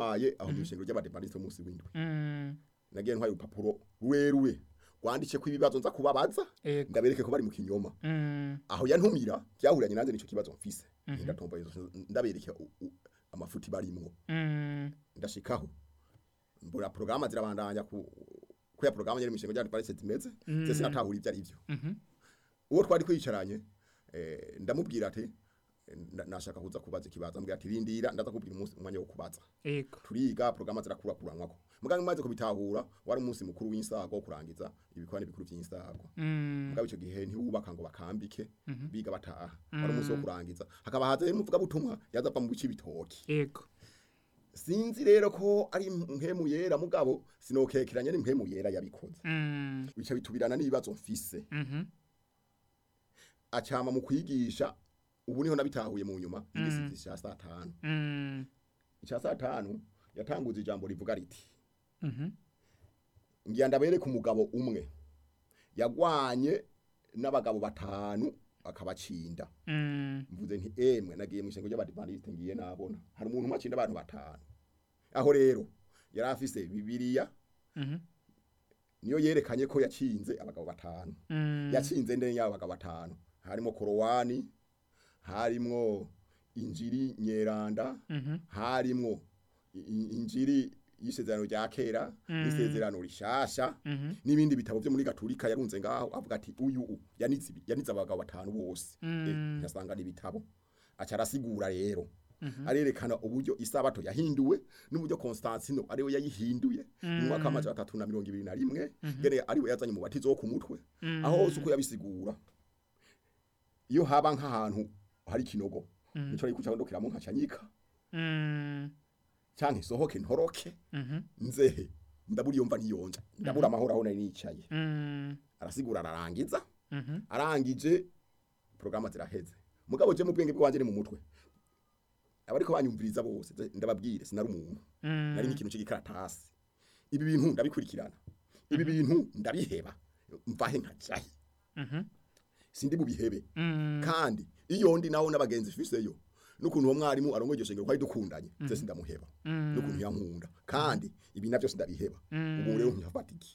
ntwaye aho mu ishengero ry'abadepandiste munsi w'indwi Mm. nagiye ntwaye urupapuro rurerure rwanditse ko ibibazo nza kubabaza Ego. ndabereke ko bari mu kinyoma Mm. aho yantumira byahuranye nanze nico kibazo mfise ndatomboye ndabereke u- u- amafuti barimwo Mm. ndashikaho mbura porogaramu zirabandanya ku ko ya porogaramu yari mu ishengo ry'abandi parese zimeze se sinatahura ibyo ari byo Mhm. uwo twari kwicaranye eh, ndamubwira ati eh, nda- nashaka kuza kubaza ikibazo ambwira ati rindira ndaza kubwira umunsi umwanya wo kubaza Ego. turiga porogaramu zirakurakuranwako muganga maze kubitahura wari umunsi mukuru w'insago wo kurangiza ibikorane bikuru by'insago Mm. mugabo icyo gihe ntiwubaka ngo bakambike biga bataha wari umunsi wo kurangiza hakaba haza rero umuvuga butumwa yaza ava mu bice bitoki Ego. sinzi rero ko ari mpemu yera mugabo sinokekeranya n'impemu yera yabikoze Mm. bica bitubirana n'ibibazo mfise Mhm. acama mu kwigisha ubu niho nabitahuye mu nyuma igisizi cya saa tanu Mm. icya saa tanu yatanguza ijambo rivuga riti Mhm. ngira ndabereke umugabo umwe yagwanye n'abagabo batanu akabacinda Mm. mvuze nti emwe nagiye mu ishengo ry'abadivantiste ngiye nabona hari umuntu umwe acinda abantu batanu aho rero yari afise bibiliya Mhm. niyo yerekanye ko yacinze abagabo batanu Mm. yacinze ndene y'abo bagabo batanu harimo korowani harimwo injiri nyeranda Mhm. harimwo i- i- injiri y'isezerano rya kera n'isezerano rishasha Mhm. n'ibindi bitabo byo muri gaturika yarunze ngaho avuga ati uyu u, yanize ibi- yanize abagabo batanu bose eh, yasanga n'ibitabo aca arasigura rero arerekana uburyo isabato yahinduwe n'uburyo Constantino ariwe yayihinduye mu mwaka w'amajana atatu na mirongo ibiri na rimwe ngene ariwe yazanye mu batizo wo ku mutwe aho hose uko yabisigura iyo haba nk'ahantu hari ikinogo nico ari kuca ndokeramo nkacanyika Mm. canke isohoke ntoroke Mhm. nzehe ndabura iyo mva niyonja ndabura amahoro aho nari nicaye Mm. arasigura ararangiza Mhm. arangije porogaramu ziraheze mugabo je mu bwenge bwanje ni mu mutwe abariko banyumviriza bose ze- ndababwire sinari umuntu Mm. nari nk'ikintu c'igikaratasi ibi bintu ndabikurikirana ibi bintu ndabiheba mvahe nkajahe Mhm. sindi bubihebe Mm. kandi iyo ndi naho n'abagenzi fiseyo n'ukuntu uwo mwarimu arongoye iryo shengero kwari dukundanye se sindamuheba n'ukuntu yankunda kandi ibi navyo sindabiheba ubu rero nkihafata iki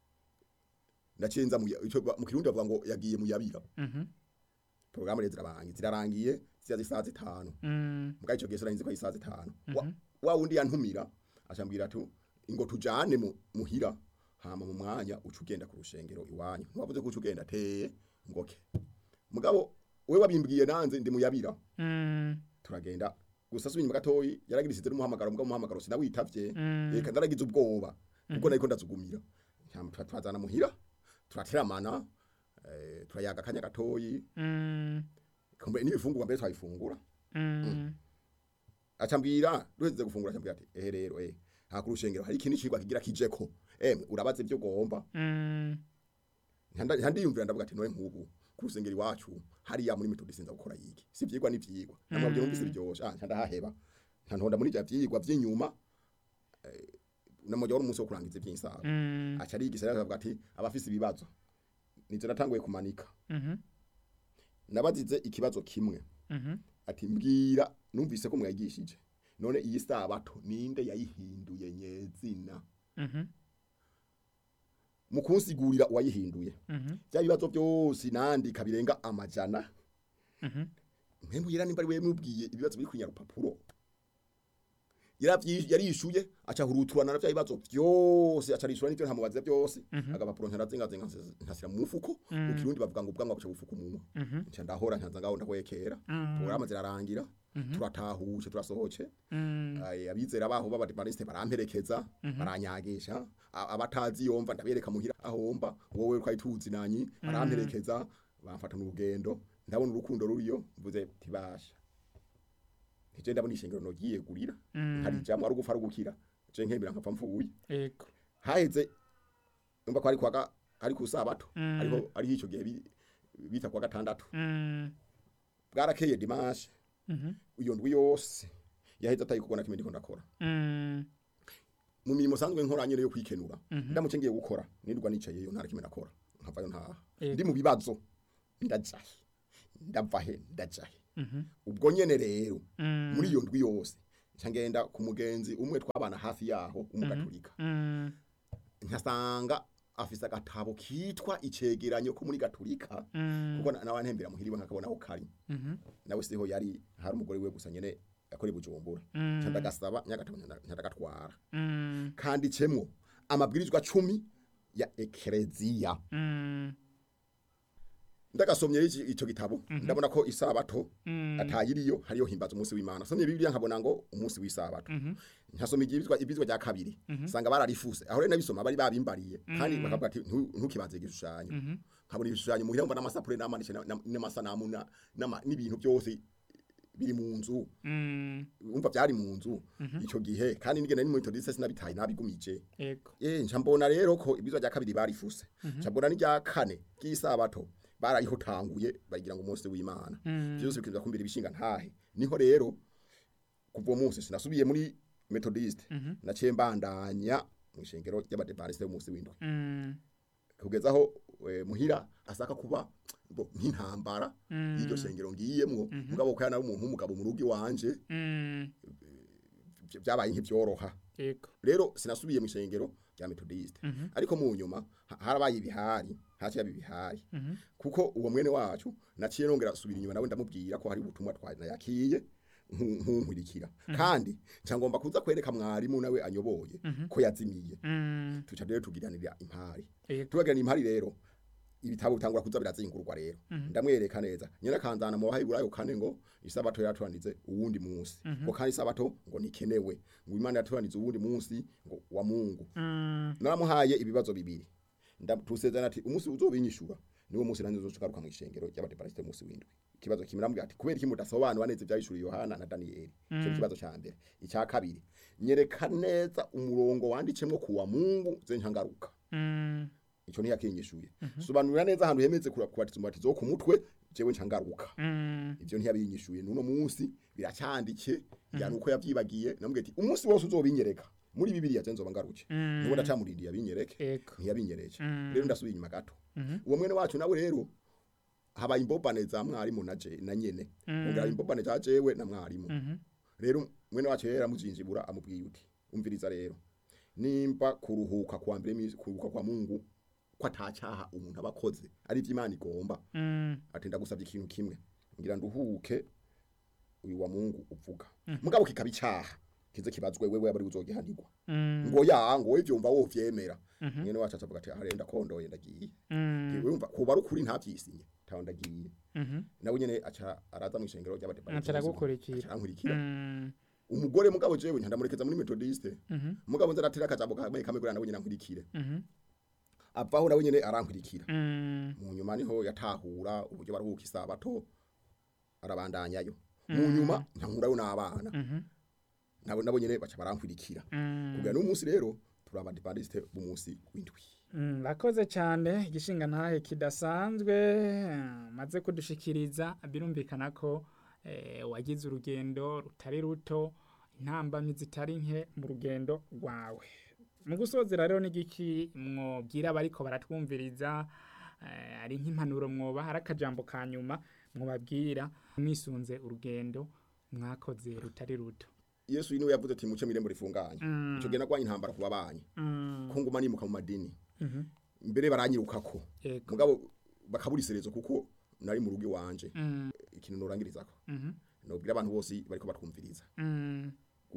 ndacenza mu ya- ico ba- mu kirundi bavuga ngo yagiye mu yabira Mhm. porogaramu rero zirabangiye zirarangiye ziza zisaha zitanu Mm. mbwa ico gihe sinarinzi ko ari isaha zitanu Wa- wa wundi yantumira acambwira ati ngo tujane mu- muhira hama mu mwanya uca ugenda ku rushengero iwanyu ntiwavuze ko uca ugenda teye ngoke mugabo we wabimbwiye nanze ndi muyabira Mm. turagenda gusa subiye inyuma gatoyi yaragirisize n'umuhamagaro mbwa umuhamagaro sinawitavye Mm. reka ndaragize ubwoba kuko nariko ndazugumira Hama tura- turazana muhira turateramana eh, turayaga akanya gatoyi Mm. kumbe n'ibifungurwa mbere twabifungura Mm. acambwira duheze gufungura acambwira ati ehe rero eh ha kurushengero hari ikindi cigwa kigira kijeko emwe urabaze ibyo ugomba Mm. Nkanda- nkandiyumvira ndavuga ati noye nk'ubu ku rusengero iwacu hariya muri metodi sinza gukora yiki si ivyigwa n'ivyigwa namwabyo numvise biryoshe ah ndahaheba ntantonda muri ivyo vyigwa vy'inyuma eh, namujya wari umunsi wo kurangiza ivy'insaga Mm. aca arigisha rero akavuga ati abafise ibibazo nivyo natanguye kumanika Mhm. nabazize ikibazo kimwe Mhm. ati mbwira numvise ko mwagishije none iyi sabato ninde yayihinduye nyezina Mhm. mu kunsigurira uwayihinduye Mhm. bya bibazo byose nandika birenga amajana Mhm. mpembu yera nimba ari wewe mubwiye ibibazo biri kunya rupapuro yaravyi yarishuye aca huruturana na bya bibazo byose aca rishura n'ivyo ntamubaza byose agapapuro ntarazinga zinga nkasira mu mufuko mu kirundi bavuga ngo ubwanwa buca bufuka umunwa Mhm. nca ndahora nkanza ngaho ndahwekera porogaramu zirarangira turatahuje turasohoce Mm. Ay, abizera baho b'abadivaniste baramperekeza baranyagisha A- abatazi yomva ndabereka muhira ahomba wowe twari tuzi nanyi baramperekeza bamfata mu rugendo ndabona urukundo ruriyo mvuze tibasha nije ndabona ishengero nogiye gurira hari jamwe ari gupfa ari gukira je nkemera nkapfa mfuye Ego. haheze umva ko ari kwaga ari ku sabato ariko ari ico gihe bi- bita kwa gatandatu Mm. bwarakeye dimanche Mhm. iyo ndwi yose yaheze atayikubona kimwe ndiko ndakora Mm. mu mirimo sanzwe nkora nyene yo kwikenura ndamuce ngiye gukora nirwa nicaye yo ntara kimwe nakora nkavayo ntaha Yego. ndi mu bibazo ndajahe ndava he ndajahe Mhm. ubwo nyene rero Mm. muri iyo ndwi yose nca ngenda ku mugenzi umwe twabana hafi yaho umugaturika Mm. nkasanga afise agatabo kitwa icegeranyo ko muri gaturika Mm. kuko na- nawe ntembera muhiriwe nkakabona aho kari Mhm. nawe siho yari hari umugore we gusa nyene yakora i bujumbura Mm. nca ndagasaba nyagatabo nyandagatwara Mm. kanditsemo amabwirizwa cumi ya ekereziya Mm. ndagasomye iki- ico gitabo ndabona ko isabato Mm. atayiriyo hariyo himbaza umunsi w'imana somye bibiliya nkabona ngo umunsi w'isabato Mhm. nkasoma ibyizwa ibyizwa rya kabiri sanga bararifuse aho rero nabisoma bari babimbariye kandi bakavuga ati "Ntu- ntukibanze igishushanyo Mhm. nkabona ibishushanyo muhira mbona amasapure n'amanishe na- na- n'amasanamu na- n'ama- n'ibintu byose biri mu nzu Mm. umva byari mu nzu ico gihe kandi nigenda ni mu metodiste sinabitaye nabigumije Ego. eh nca mbona rero ko ibizwa rya kabiri barifuse nca mbona n'irya kane ry'isabato barayihotanguye bagira ngo umunsi w'imana Mm. byose bikiza kumbira ibishinga ntahe niho rero kuva uwo munsi sinasubiye muri methodiste Mhm. naciye mbandanya mu ishengero ry'abadepantiste b'umunsi w'indwi Mm. kugeza aho eh, muhira asaka kuba bo nk'intambara Mm. y'iryo shengero ngiyemwo mugabo ko yana umuntu w'umugabo mu rugo iwanje Mm. vy- vyabaye nk'ivyoroha Ego. rero sinasubiye mu ishengero rya methodiste Mhm. ariko mu nyuma ha- harabaye ibihari haciye haba ibihari Mhm. kuko uwo mwene wacu naciye nongera subira inyuma nawe ndamubwira ko hari ubutumwa twanayakiye nkunkurikira kandi nca ngomba kuza kwereka mwarimu nawe anyoboye ko yazimiye Mm. tuca rero tugiranira impari Ego. tubagirana impari rero ibitabo bitangura kuza birazingurwa rero ndamwereka neza nyina kanzana mu bahiburayo kane ngo isabato yaturandize uwundi munsi ngo kandi isabato ngo nikenewe ngo imana yaturandize uwundi munsi ngo wa Mungu Mm. naramuhaye ibibazo bibiri ndatusezerana ati umunsi uzobinyishura niwo munsi nanze uzogaruka mu ishengero ry'abadeparisite munsi w'indwi ikibazo kimwe namubwira ati kubera iki mudasobanura neza ivyahishuriye Yohana na Danieli ico ni ikibazo ca mbere icya kabiri nyereka neza umurongo wandicemwo kuwa Mungu ze nkangaruka Mm. ico ntiyakinyishuye sobanurira neza ahantu hemeze kura- kubatiza umubatizo wo ku mutwe jewe ncangaruka Mm. ivyo ntiyabinyishuye nuno munsi biracyandike yani uko yavyibagiye namubwiye ati umunsi wose uzobinyereka muri bibiliya je nzoba ngaruke Mm. nuko ndacamurindiye abinyereke Ego. ntiyabinyereje Mm. rero ndasubiye inyuma gato Mhm. uwo mwene wacu nawe rero habaye imbobane za mwarimu na je na nyene Mm. ongera imbobane za jewe na mwarimu Mhm. rero mwene wacu yera amuzinjibura amubwiye uti umviriza rero nimba kuruhuka kwa mbere misi kuruhuka kwa Mungu ko atacyaha umuntu abakoze ari ivy'Imana igomba Mm. ati ndagusabye ikintu kimwe ngira nduhuke uyu wa Mungu uvuga mugabo kikaba icaha kize kibazwe wewe abari uzogihanirwa Mm. ngo ya ngo ivyo mva wo vyemera Mhm. mwene wacu acavuga ati arenda kondoye ndagiye Mm. wumva kuba rukuri ntavyisinye taho ndagiye Mhm. nawe nyene aca araza mu ishengero ry'abadeparisite Aca aragukurikira. arankurikira Mm. umugore mugabo jewe ntandamurekeza muri metodiste Mhm. mugabo nza natira akajambo kamwe kamwe kugira nawe nyene ankurikire Mhm. avaho nawe nyene arankurikira Mm. mu nyuma niho yatahura uburyo baruhuka isabato arabandanyayo mu nyuma nkankurayo n'abana Mhm. nabo nabo nyene baca barankurikira Mm. kugira n'umunsi rero turi abadiparisite b'umunsi w'indwi Mm, Rakoze cyane igishinga ntahe kidasanzwe eh, maze kudushikiriza birumvikana ko eh, wagize urugendo rutari ruto intambamyi zitari nke mu rugendo rwawe mu gusozera rero n'igiki mwobwira abariko baratwumviriza eh, ari nk'impanuro mwoba hari akajambo ka nyuma mwobabwira mwisunze urugendo mwakoze rutari ruto yesu niwe yavuze ati muce mirembo rifunganye Mm. ico gihe nagwanye intambara ku babanyi Mm, ko nguma nimuka mu madini mhm, mbere baranyirukako yego mugabo bakaburiserezo kuko nari mu rugo iwanje Mm, ikintu norangirizako mhm, nobwira abantu bose bariko batwumviriza mm,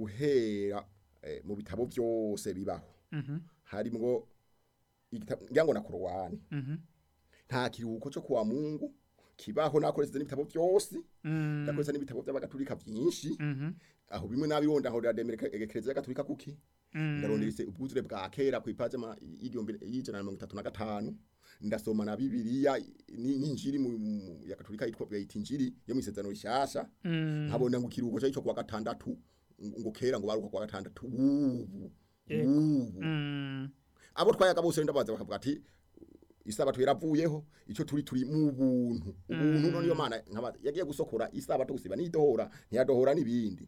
guhera eh, mu bitabo byose bibaho mhm, harimwo igitabo ngira ngo na korowani mhm, nta kiruhuko cyo kuwa mungu kibaho nakoresheje n'ibitabo byose mm, ndakoresha n'ibitabo by'abagatulika byinshi mhm, aho bimwe nabironda aho ndademereka ekereziya gatulika kuki mm, ndaronderese ubwuzure bwa kera ku ipaje ma- y'igihumbi y'ijana na mirongo itatu na gatanu ndasoma na bibiliya ni- n'injiri mu mu- ya katolika yitwa bayita injiri yo mu isezerano rishasha mm, nkabona ngo ikiruhuko cyo kuwa gatandatu ngo ngo kera ngo baruka kuwa gatandatu ubu Yego. ubu mm, abo twayaga bose ndabaza bakavuga ati isabato yaravuyeho ico turi turi mu buntu ubuntu none yo mana nkabaza yagiye gusokora isabato gusiba nidohora ntiyadohora nibindi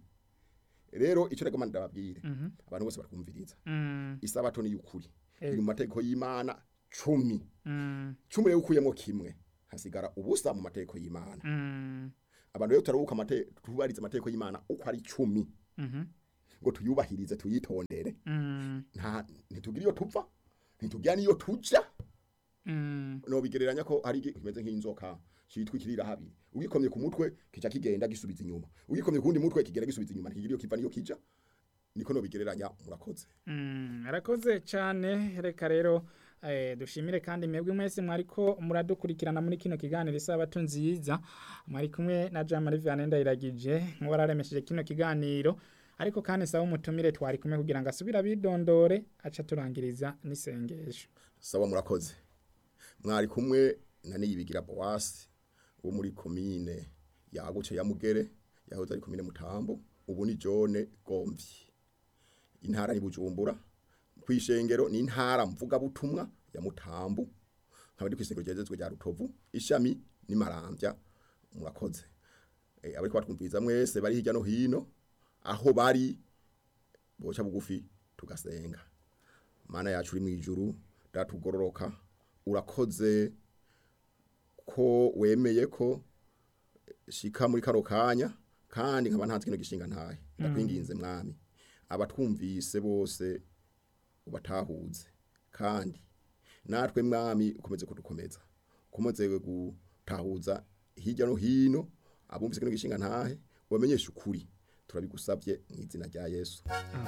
rero ico rego mana ndababwire mhm, abantu bose barakumviriza mm, isabato ni yukuri Ego. iri mu mategeko y'Imana cumi mm, cumi rero ukuyemo kimwe hasigara ubusa mu mategeko y'Imana mm, abantu rero turabuka amategeko tubariza amategeko y'Imana uko ari cumi mhm, ngo tuyubahirize tuyitondere Mm, nta ntitugira iyo tupfa ntitugira niyo tuja mm, no bigereranya ko ari igi- kimeze nk'inzoka citwa ikirira habiri ugikomye ku mutwe kica kigenda gisubiza inyuma ugikomye ku wundi mutwe kigera gisubiza inyuma ntikigira iyo kiva niyo kija niko no bigereranya murakoze mm. arakoze cyane reka rero eh, dushimire kandi mwebwe mwese mwariko muradukurikirana muri kino kiganiro isabato nziza mwari kumwe na Jean Marie Vianney Ndayiragije nk'uwararemesheje kino kiganiro ariko kandi saba umutumire twari kumwe kugira ngo asubire abidondore aca turangiriza n'isengesho sawa murakoze mwari kumwe na niyibigira boasi wo muri komine yaguce ya mugere yahoze ari komine mutambo ubu ni jone gomvyi intara ni bujumbura kwishengero ni intara mvuga butumwa ya mutambo nkaba ndi kwishengero ryezezwe rya rutovu ishami ni marambya murakoze e, abari kwatwumviriza mwese bari hirya no hino aho bari boca bugufi tugasenga mana yacu uri mu ijuru datugororoka urakoze ko wemeye ko shika muri kano kanya kandi nkaba ntanze kino gishinga ntahe ndakwinginze mwami abatwumvise bose ubatahuze kandi natwe mwami ukomeze kudukomeza ukomeze gutahuza hirya no hino abumvise kino gishinga ntahe ubamenyeshe ukuri turabigusabye mu izina rya yesu